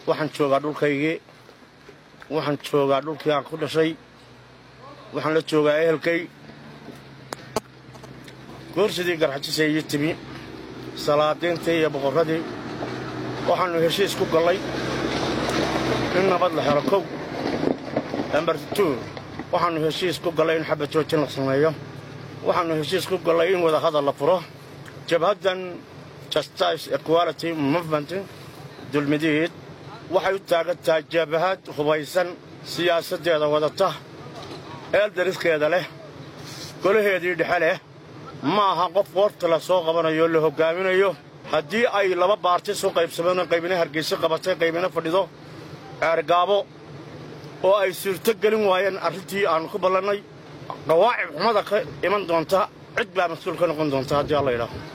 waxaan joogaa dhulkaygii waxaan joogaa dhulkii aan ku dhashay waxaan la joogaa ehelkay goorsidii garxajisay ii timi salaadiintii iyo boqorradii waxaannu heshiis ku gallay in nabad la helo kow lambar tuu waxaannu heshiis ku gallay in xabad joojin la sameeyo waxaannu heshiis ku gallay in wadahadal la furo jabhaddan justice equality movement dulmidiid waxay u taagan tahay jabhad hubaysan siyaasaddeeda wadata eeldariskeeda leh golaheedii dhexe leh ma aha qof qoorta la soo qabanayo la hoggaaminayo haddii ay laba baarti soo qaybsameen qaybina hargayso qabatay qaybina fadhido ceergaabo oo ay suurto gelin waayeen arrintii aannu ku ballannay dhawaacib xumada ka iman doonta cid baa mas-uul ka noqon doonta haddii alla yidhaaho